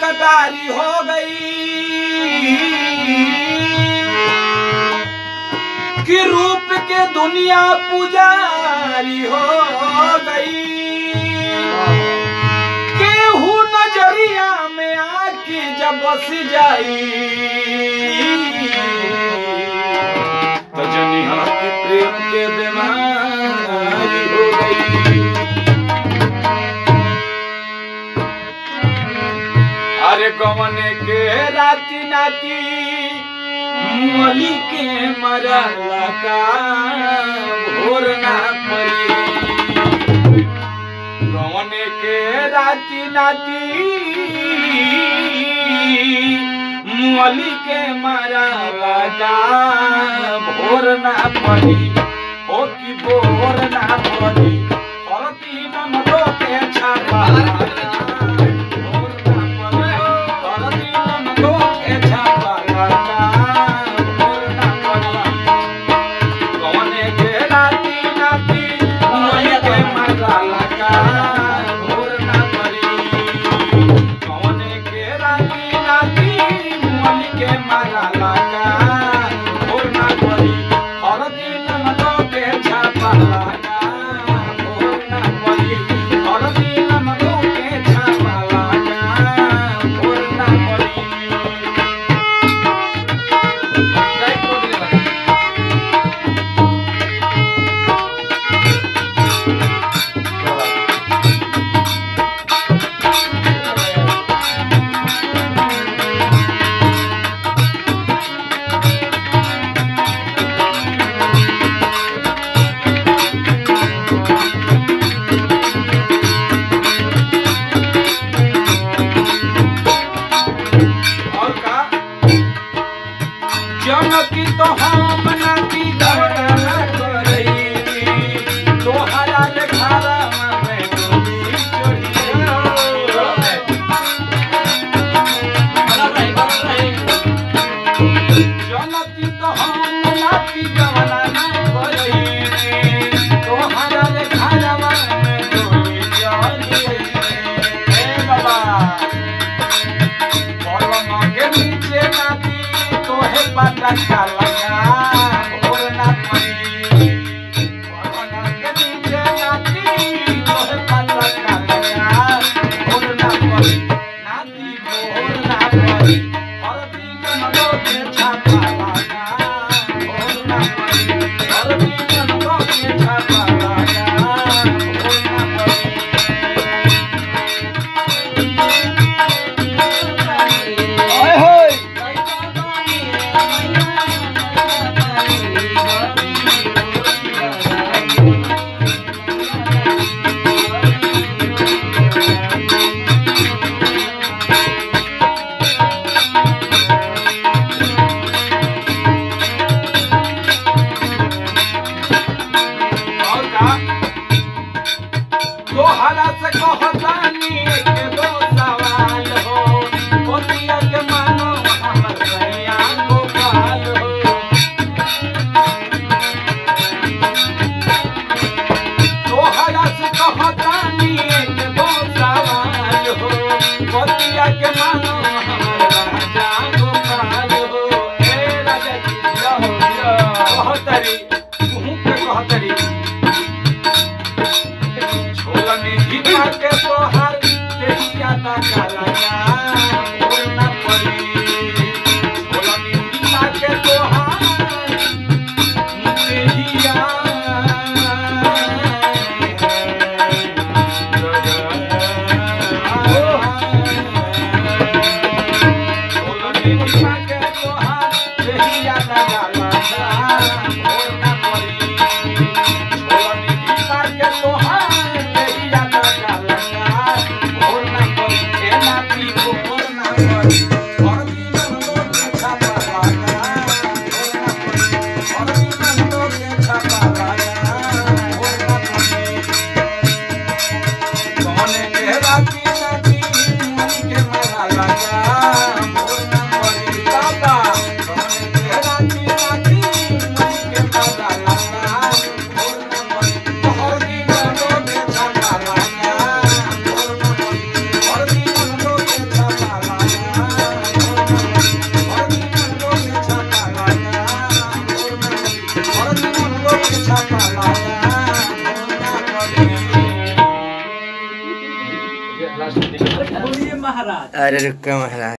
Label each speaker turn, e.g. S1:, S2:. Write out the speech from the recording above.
S1: कटारी हो गई कि रूप के दुनिया पुजारी हो गई केहू नजरिया में आके जब बस जाई तो जनिहा के प्रेम के बीमारी हो गई अरे गवने के राती नाती मली के मरला का भोर ना पड़ी गवने के राती नाती मली के मरला का भोर ना पड़ी हो कि भोर ना पड़ी औरती ननदो के छापा भोर ना पड़ी औरती ननदो के छापा भोर ना पड़ी कौने के राती नाती मली के मरला का भोर ना पड़ी कौने के राती नाती मली के मरला का भोर ना पड़ी हर दिन मनो के छापा लगा भोर ना पड़ी हर दिन मनो के छापा लगा भोर ना पड़ी जय कोदले और का जनकी तो हम नाती दहरा करई तोहरा रे घरा में डोली चढ़ी जनकी तो हम नाती दहरा करई तोहरा रे घरा में डोली चढ़ी हे बाबा पलंग के नीचे नाती तोहे पता का लगा भोर ना पड़ी पलंग के नीचे नाती तोहे पता का लगा भोर ना पड़ी नाती भोर ना पड़ी हर दिन मनो के छापा लगा भोर ना पड़ी हर दिन मनो के छापा लगा भोर ना पड़ी
S2: ओए होए महाराज
S3: अरे रुका महाराज